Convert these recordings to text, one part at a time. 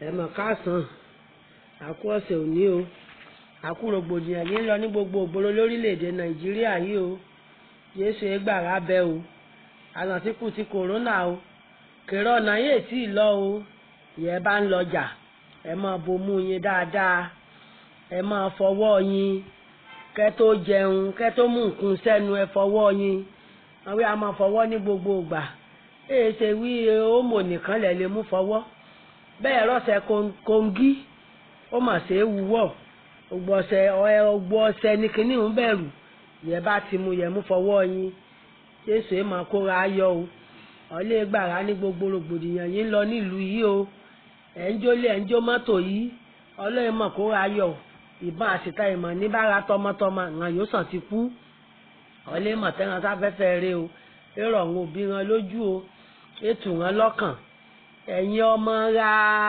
ẹ mọ̀ káàsán àkú ọ̀sẹ̀ òní o àkú rògbòdìyàn yìí ń lọ ní gbogbo ògbóró lórílẹ̀‐èdè nàìjíríà yìí o jésù ẹgbàrá bẹ o àlàntìkù ti kòrónà o kèrè ọ̀nà yìí tí ì lọ o ìyẹn bá ń lọjà ẹ máa bomú yín dáadáa ẹ máa fọwọ́ yín kẹ́ tó jẹun kẹ́ tó mú nǹkan sẹ́nu ẹ fọwọ́ yín àwọn yà máa fọwọ́ ní gbogbo ìgbà èyí ṣe wí ọmọ nìkan lẹ̀ lè mú fọwọ́ bẹ́ẹ̀ rọ́ṣẹ̀ kòǹgí ó mà ṣe é wúwọ́ ògbọ́sẹ̀ ọgbọ́ ọṣẹ ní kinní ń bẹ̀rù yẹ bá ti mu yẹ mú fọwọ́ yín jésù ẹ̀ máa kóra ayọ̀ o ọ̀lẹ́ gbàrà ní gbogbo rògbòdìyàn yín lọ nílùú yìí o ẹ̀ ń jólé ẹ̀ ń jó mọ́tò yìí ọlọ́run mọ̀ kóra ayọ̀ ìbọn àṣìta ìmọ̀ níbàárà tọmọtọmọ àwọn yóò sàn ti kú ọ̀lẹ́ mọ̀ tẹ́ran sáfẹ́fẹ́ rẹ o èrò àwọn òbí wọn lójú o ètò wọn lọ́kàn ẹ̀yin ọmọ ra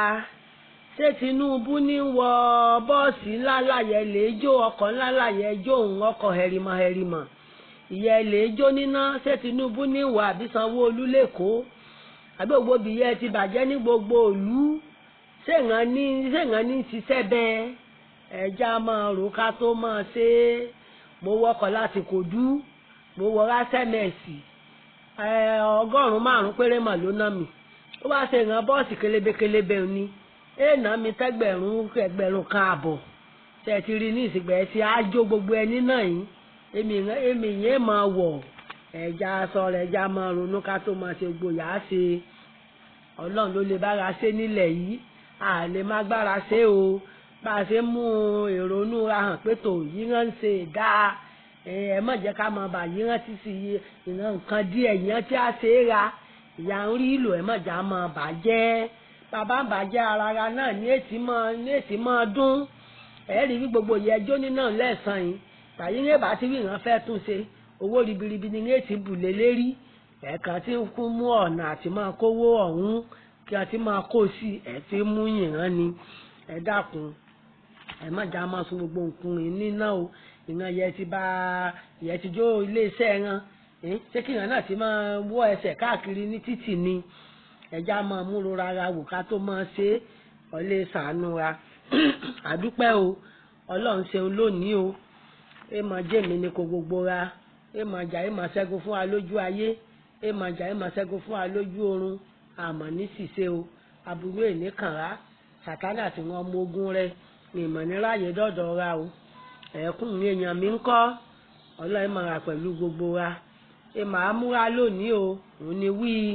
ṣé Tinubu ní wọ bọ́ọ̀sì ńlá láyẹ lè jó ọkọ̀ ńlá láyẹ jó òun ọkọ̀ hẹrìmọ̀ hẹrìmọ̀ ìyẹn lè jó níná ṣé Tinubu ní wọ àbí Sanwó-Olú lẹ́kọ̀ọ́ àbí gbogbo bìyẹn ti bàjẹ́ ní gbogbo ìlú ṣèǹgàn ní ṣèǹgàn ní ṣiṣẹ́ bẹ́ẹ̀ ẹja máa rò ká tó máa ṣe é mo wọkọ̀ láti Kòdú mo wọ rásẹ̀mẹ̀sì ọgọ́rùn-ún márùn-ún péré mà ló ná mi ó bá ṣe ìran bọ́ọ̀sì kélébékélébé ni èèna mi tẹ́gbẹ̀rún ẹgbẹ̀rún kan àbọ̀ ṣe ti rí ní ìsìgbẹ́ tí a jó gbogbo ẹni náà yìí èmi èmi yẹn máa wọ̀ ẹja aṣọ rẹ̀ ẹja máa ronú ká tó máa ṣe gbòyà ṣe ọlọ́run ló lè bára ṣe nílẹ̀ yìí a lè má gbára ṣe o bá a ṣe mú èrònú ra hàn pé tò yíyan ń ṣe dáa ẹ má jẹ́ ká máa bà yíyan ti sì ìran nǹkan díẹ̀ yíyan tí a ṣe é ra ìyá ń rí ìlò ẹ má jà máa bàjẹ́ bàbá ń bàjẹ́ ara ra náà ní èsì máa ní èsì máa dún ẹ rí bí gbogbo yẹ jóní náà lẹ́sàn yìí tàyí ní èbá tí ìran fẹ́ tún ṣe owó ribiribi ní èsì bùlé lérí ẹ̀ẹ̀kan tí ń kún mú ọ̀nà àti máa kówó ọ̀hún kí a ti máa kó sí ẹ̀ tí mú yìnrán ni ẹ dákun ẹ má jà máa sun gbogbo nǹkan ìní náà o ìran yẹ ti bá yẹ ti jó iléeṣẹ́ ran ṣé kí ìran náà ti máa wọ ẹsẹ̀ káàkiri ní títì ni ẹja máa múro rárá wò ká tó máa ṣe ọlẹ́ sàánú ra àdúpẹ́ o ọlọ́run ṣeun lónìí o ẹ máa jẹ́mi ní kò gbogbo ra ẹ máa jà ẹ máa ṣẹ́gun fún wa lójú ayé ẹ máa jà ẹ máa ṣẹ́gun fún wa lójú oorun àmọ́ ní ṣìṣe o aburú èní kànrá sàtánà tí wọ́n mú ogun rẹ ìmọ̀ níráyè dọ́dọ̀ ra o ẹ̀kún mi èèyàn mi ń kọ́ ọlọ́run máa rà pẹ̀lú gbogbo wa ẹ máa múra lónìí o òun ni wíì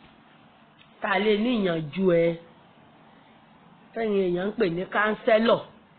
tá a lè níyànjú ẹ tẹ́yìn èèyàn ń pè ní kánsẹ́lọ̀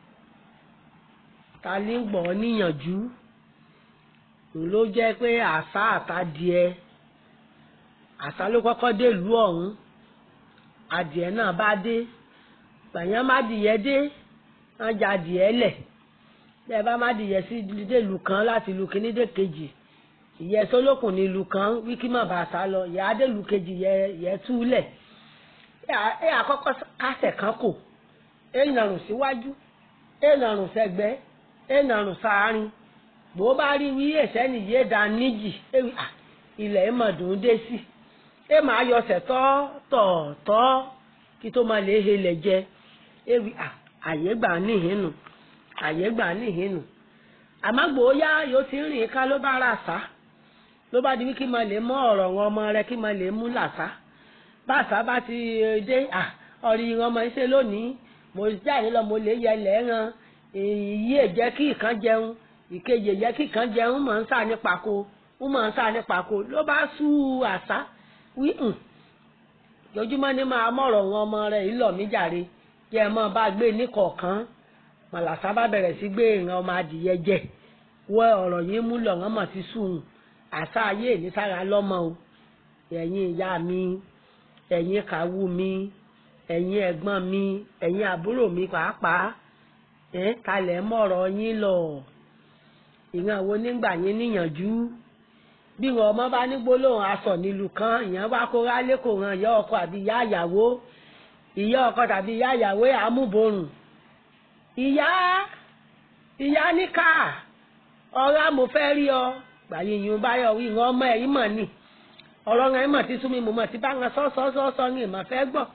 ta ní gbọ́ níyànjú ló jẹ́ pé àṣà àtàdìẹ àṣà ló kọ́kọ́ dé ìlú ọ̀hún adìẹ náà bá dé gbàyàn má dìyẹ dé wọ́n já adìẹ lẹ̀ bẹ́ẹ̀ bá má dìyẹ sí délùú kan láti ìlú kíní dé kejì ìyẹ sólókùn ní ìlú kan wíkí má bàa sá lọ ìyá adélu kejì yẹ yẹ túlẹ̀ ẹ àkọ́kọ́ kásẹ̀ kan kò ẹ nàrùn síwájú ẹ nàrùn sẹ́gbẹ́ ẹ nàrùn sáárín bó bá rí wí ẹ̀sẹ̀ nìyé da níjì ilẹ̀ ẹ mọ̀ dùn dé sí ẹ máa yọsẹ̀ tọ́ tọ̀ tọ́ kí tó máa lè helẹ̀ jẹ ẹ wí àyè gbà níhìn nù àyè gbà níhìn nù àmọ́ gbòóyá yóò ti rìn ká ló bá rà sá ló bá di wí kí máa lè mọ ọ̀rọ̀ wọn ọmọ rẹ kí máa lè mú làṣá bàṣá bá ti dé ọ̀rì ìran ọmọ iṣẹ́ lónìí mo jáde lọ mo lè yẹ lẹ́ẹ̀ran èyí èjẹ́ kí ìkan jẹun ìkejì èjẹ́ kí ìkan jẹun mọ̀ ń sá ní pako ń mọ̀ ń sá ní pako ló bá sú àṣá wí hùn lójúmọ́ ní máa mọ̀rọ̀ wọn ọmọ rẹ ìlọ̀ mí jàre kí ẹ mọ́ bá gbé ní kọ̀ọ̀kan màlàṣá bá bẹ̀rẹ̀ sí gbé ìran ọmọ adìyẹ jẹ wọ ọ̀rọ̀ yìí mú lọ̀ wọ́n mọ̀ sí sùn àṣà ayé ní sára lọ́mọ o ẹ̀yin ìyá mi ẹ̀yin kàwú mi ẹ̀yin ẹ̀gbọ́n mi ẹ̀yin àbúrò mi pàápàá ẹ̀ kalẹ̀ mọ̀rọ̀ yín lọ ìran wo nígbà yín níyànjú bí wọn ọmọ bá ní gbólóhùn aṣọ nílùú kan ìyẹn wá kó rálé kò ran ìyá ọkọ àbí ìyá àyàwó ìyá ọkọ tàbí ìyá àyàwó àmúborùn ìyá ìyá níkà ọ̀rá mo fẹ́ rí ọ gbàyè yìí bá yọ wí ìran ọmọ ẹ̀yìn mọ̀ ni ọ̀rọ̀ ẹ̀ mọ̀ ti sún mi mo mọ̀ ti bá wọn sọ́sọ́sọ́sọ́ ní ìmọ̀ fẹ́ gbọ́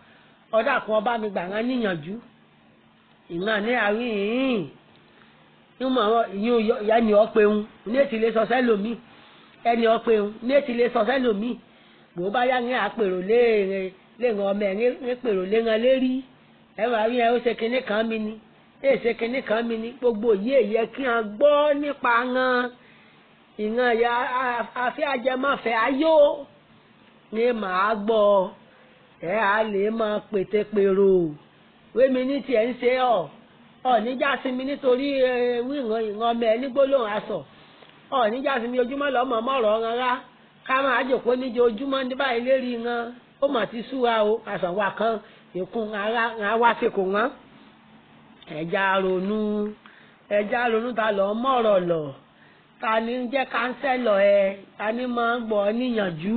ọ̀dà kan ọba mi gbà wọ́n níyànjú ìran ní àárín ìhìn ìmọ̀ àwọn ìyún ẹni ọ̀pẹ̀hún ní ètí lè sọ sẹ́lòmíì ẹni ọ̀pẹ̀hún ní ètí lè sọ sẹ́lòmíì bò bá yá ní àpèrò léèrè léèrè ọmọ ẹ̀ ní pèrò léèrè lérí ẹ̀rọ àárín ẹ̀ ó ṣe kinní kan mi ni ẹ̀ ṣe kinní kan mi ni gbogbo yìí èyí ẹ kí wọn gbọ́ nípa wọn ìran ya àfi ajẹmọ́fẹ́ ayó ni màá gbọ́ ẹ á lè máa pètèpèrò wémi ní tiẹ̀ ń ṣe ọ̀ ọ̀ níjà sí mi nítorí wíran ìran ọmọ ẹ ní gbólóhùn aṣọ ọ̀ níjà sí mi ojúmọ́ lọ́mọ mọ́rọ̀ rárá ká máa jòkó níjọ ojúmọ́ ní báyìí lérí ran ó mà ti súra o àṣàwà kan ìkun ara wá sí kò wọ́n ẹ̀já ronú ẹ̀já ronú ta lọ́ mọ̀rọ̀ lọ ta ni ń jẹ́ kánsẹ́lọ̀ ẹ ta ni máa ń gbọ́ níyànjú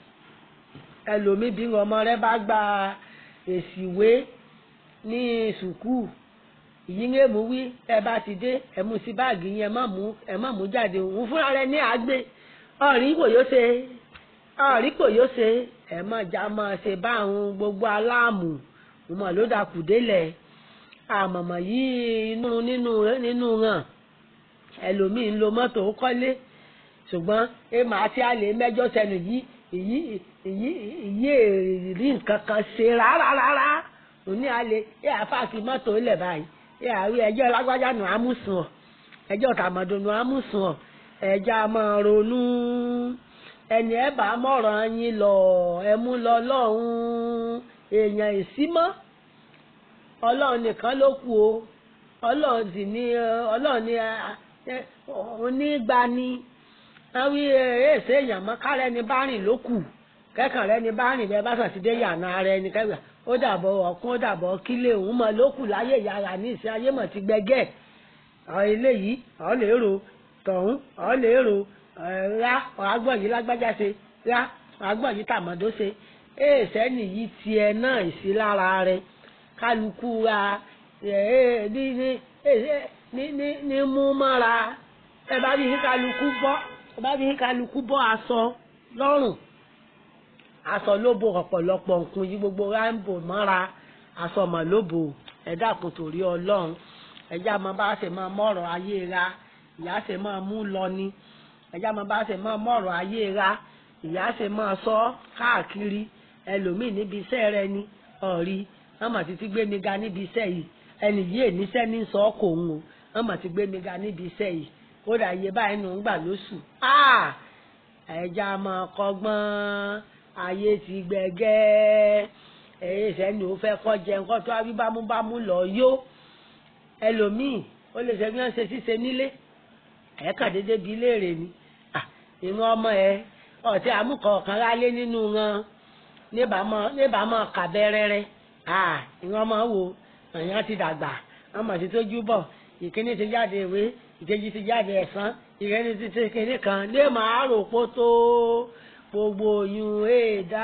ẹlòmíì bí ọmọ rẹ bá gba èsì ìwé ní sùkúù ìyíngé mú wí ẹ bá ti dé ẹ mú sí báàgì yẹn ẹ má mú ẹ má mú jáde òun fúnra rẹ ní àgbè ọ̀rí kò yóò ṣe ọ̀rí kò yóò ṣe ẹ má já máa ṣe báwọn gbogbo aláàmù ọmọ ló dàkú délẹ̀ àmọ̀mọ̀ yìí inú nínú nínú hàn ẹlòmíì ń lo mọ́tò kọ́lé ṣùgbọ́n ẹ máa tí a lè mẹ́jọ sẹ́nu yìí èyí èyí èyí rí nǹkan kan ṣe rárá rárá òní alẹ́ ẹ àfáàkì mọ́tò ilẹ̀ báyìí ẹ àrí ẹjọ́ lágbájá nù ámùsùn ọ̀ ẹjọ́ tàmọ̀dò nù ámùsùn ọ̀ ẹja máa ronú ẹni ẹ bá mọ̀ràn yín lọ ẹ mú lọ lọ́hùn èèyàn ìsímọ́ ọlọ́run nìkan ló kù o ọlọ́run sì ní ọlọ́run ní onígbani àwọn èsè èèyàn mọ́ kárẹ́ ni bá rìn ló kù kẹ́kàn rẹ ni bá rìn bẹ́ẹ̀ bá sàn ti dé yàrá rẹ ni kẹ́kàn ó dàbọ̀ ọ̀kún ó dàbọ̀ kílé òun mọ̀ ló kù láyé yàrá ní ìsìn ayé mọ̀ ti gbẹgẹ́ àwọn eléyìí àwọn lè rò tọ̀hún àwọn lè rò rá àgbọ̀n yìí lágbájá ṣe rá àgbọ̀n yìí tàmọ́dó ṣe èsè nìyí tiẹ̀ náà ìsí lára rẹ kálukú ra ní mú mọ́ra ẹ bá bí kálukú bọ́ ẹ bá bí kálukú bọ́ aṣọ lọ́rùn aṣọ ló bo ọ̀pọ̀lọpọ̀ nǹkan yìí gbogbo ráńbò mọ́ra aṣọ mọ̀ ló bò ẹ dákun torí ọlọ́run ẹjá máa bá ṣe máa mọ̀rọ̀ ayé ra ìyá ṣe máa mú lọ ni ẹjá máa bá ṣe máa mọ̀rọ̀ ayé ra ìyá ṣe máa sọ káàkiri ẹlòmíì níbi iṣẹ́ rẹ ni ọ̀rí wọ́n mà ti ti gbé mi ga níbi iṣẹ́ yìí ẹnì yìí èníṣẹ́ ní sọ ọ́ kò ń o wọ́n mà ti gbé mi ga níbi iṣẹ́ yìí kódà iye báyìí nù ń gbà lóṣù ẹja máa kọ́gbọ́n ayé ti gbẹgẹ́ ẹ̀yẹ ìṣẹ́ni ò fẹ́ kọ́ jẹun kọ́ tó wí bámúbámú lọ yó ẹlòmíì ó lè ṣe bí wọ́n ṣe ṣíṣe nílé ẹ̀ẹ́kà dédé bíi léèrè ni ìran ọmọ ẹ ọ̀tí àmúkọ̀ọ̀kan rálé nínú wọn níbàámọ̀ kàbẹ́rẹ́rẹ́ ìran ọmọ wo èèyàn ti dàgbà ọmọ ti tójú bọ̀ ìkíní ti jáde ìwé ìkejì ti jáde ẹ̀sán ìrẹ́ni ti ṣe kíní kan lé màá rò pó tó gbogbo oyún èèdá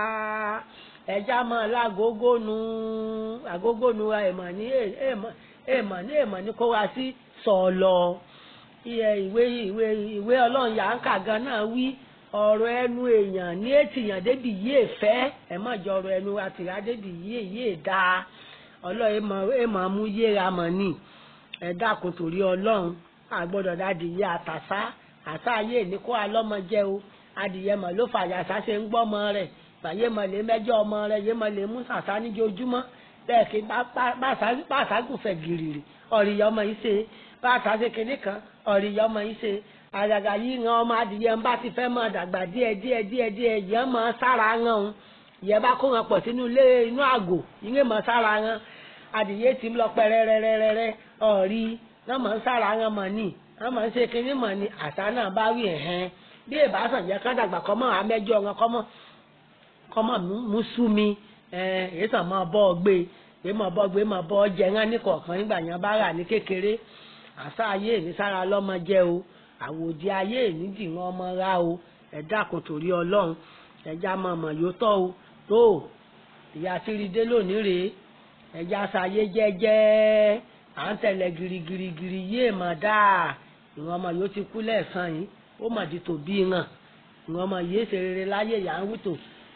ẹja mọ lágógónu àgógónu èèmọ̀ ní èèmọ̀ ní èèmọ̀ ní kó wá sí sọ̀lọ̀ ìwé ìwé ìwé ọlọ́run yà ń kà gan náà wí ọ̀rọ̀ ẹnu èèyàn ní ètìyàn débi yìí fẹ́ ẹ̀ mọ̀ jọ ọ̀rọ̀ ẹnu àtìrá débi yìí yìí dáa ọlọ́run èèmọ̀ mú yéra mọ̀ ni ẹ dákun torí ọlọ́run àgbọ́dọ̀ dádìyẹ àtàsá àtà ayé ní kó alọ́mọ jẹ́ o adìyẹ mọ̀ ló fàyà sàṣẹ ń gbọ́mọ rẹ̀ bàyẹ mọ̀ lè mẹ́jọ ọmọ rẹ̀ yẹ mọ̀ lè mú sàṣà níjojúmọ́ bẹ́ẹ̀ kí bàṣàgùfẹ̀ gìrìrì ọ̀rìyà ọmọ yìí ṣe bàṣàṣe kìnnì kan ọ̀rìyà ọmọ yìí ṣe àgàgà yìí ran ọmọ adìyẹ ń bá ti fẹ́ mọ̀ dàgbà díẹ̀ díẹ̀ díẹ̀ díẹ̀ yẹn mọ̀ sára ran òun ìyẹn bá kó wọn pọ̀ sínú ilé inú àgò ìyẹn mọ̀ sára ran adìyẹ ti ń lọ pẹ́rẹ́rẹ́rẹ́rẹ́ ọ̀rí náà mọ̀ ń sára ran mọ̀ ní wọ́n mọ̀ ń ṣe kínní mọ̀ ní àṣà náà bá wí ẹ̀hẹ́n bí ìbáṣàn jẹ́ kán dàgbà kọ́mọ́ àmẹ́jọ wọn kọ́mọ́ kọ́mọ́ mú sú mi èyí sàn máa bọ́ ọ gbé èyí máa bọ́ gbé máa bọ́ ọ jẹ ńlá ní kọ̀ọ̀kan nígbà yẹn bá rà ní kékeré àṣà ayé ìní sára lọ́mọ jẹ́ o àwòdì ayé ìní dì wọ́n ọmọ rá o ẹ dákun torí ọlọ́run ẹja máa mọ̀ yóò tọ́ o tó ìyá sírídé lónìí rèé ẹja ṣayé jẹ́jẹ́ à ń tẹ̀lé girigirigiri yéè mọ̀ dáa ìwọ̀n ọmọ yóò ti kú lẹ́ẹ̀sán yìí ó mà di tòbí hàn ìwọ̀n ọmọ yìí ṣe rere láyé ìyá ń wùtò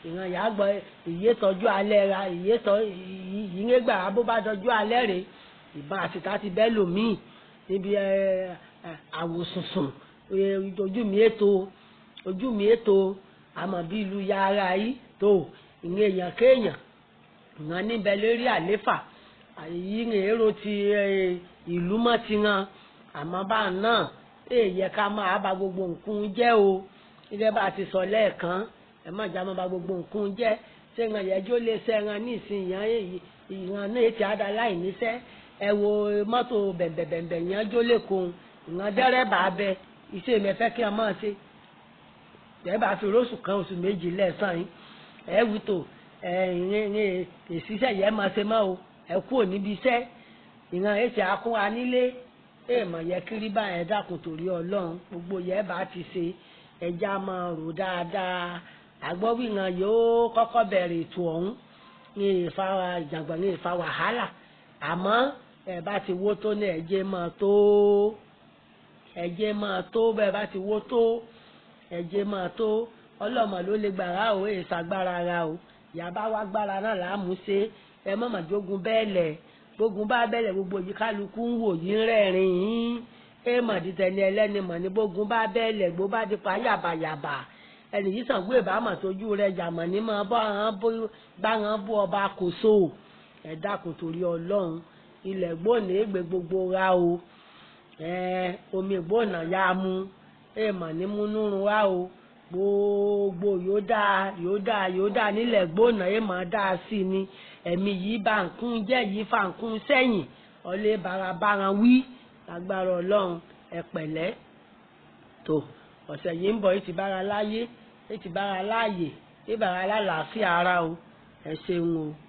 ìran yà á gbọ́ ìyé tọ́jú alẹ́ ra ìyé tọ́ ìyíngé gbà bó bá tọ́jú alẹ́ rè ìbọn àtìká ti bẹ́ lòmíì níbi àwòsùnsùn ojú mi ètò ojú mi ètò àmọ́ bí ìlú yàrá yìí tó ìyẹn èèyàn kéèyàn ìran níbẹ̀ lórí àléfà yìí ń èrò ti ìlú mọ́ ti ran àmọ́ bá náà èèyẹ ká máa bá gbogbo nǹkan jẹ́ o gẹ́gẹ́ bá a ti sọ lẹ́ẹ̀kan ẹ má jà máa bá gbogbo nǹkan jẹ́ ṣé ìran yẹjọ́ lè ṣẹ́ran ní ìsìn ìran náà ti àdá láì níṣẹ́ ẹ wo mọ́tò bẹ̀m̀bẹ̀m̀bẹ̀ yẹn jó lẹ́kọ̀ọ́ ìran dẹ́rẹ́bà abẹ iṣẹ́ mi fẹ́ kí ẹ máa ṣe ẹ bá fi róṣù kan oṣù méjì lẹ́sàn yín ẹ wí tó ẹ ìrìn ìṣiṣẹ́ yẹn máa ṣe mọ́ o ẹ kúrò níbi iṣẹ́ ìran èsì akún wa nílé èèmọ̀ yẹ kiri bá ẹ dákun torí ọlọ́run gbogbo yẹ bá ti ṣe ẹja máa rò dáadáa àgbọ̀wìrán yóò kọ́kọ́ bẹ̀rẹ̀ ètò ọ̀hún ní ìfa ìjàngbọ̀n ní ìfa wàhálà àmọ́ ẹ bá ti wó tó ní ẹ̀jẹ̀ máa tó ẹ̀jẹ̀ máa tó bẹ́ẹ̀ bá ti wó tó ẹ̀jẹ̀ máa tó ọlọ́mọ ló lè gbàrà o èè ṣàgbára ra o ìyàbá wa gbára náà láàmú ṣe ẹ mọ̀mọ́ jogun bẹ́ẹ̀ lẹ̀ gbógun bá bẹ̀rẹ̀ gbogbo yìí kálukú ń wò yín rẹ́rìn yín ẹ mọ̀ dídẹni ẹlẹ́ni mọ̀ ní gbógun bá bẹ̀rẹ̀ gbó bá dípa yàbàyàbà ẹnì yìí sàn gbé ìbámu tójú rẹ jàmọ̀ ní mọ̀ bá wọn bú ọba kò so ẹ dákun torí ọlọ́run ilẹ̀ gbóòní ègbè gbogbo ra o omi gbóònà ya mu ẹ mọ̀ ní múnúrun wa o gbogbo yóò dáa yóò dáa yóò dáa nílẹ̀ gbóònà ẹ mọ̀ dáa sí ni ẹ̀mí yìí bá nkún jẹ́ yìí fa nkún sẹ́yìn ọlẹ́ barabara wí lágbára ọlọ́run ẹ pẹ̀lẹ́ tó ọ̀sẹ̀ yìí ń bọ̀ yìí ti bára láyé yìí ti bára láàyè yìí bára lálàáfíà ara o ẹ ṣeun o.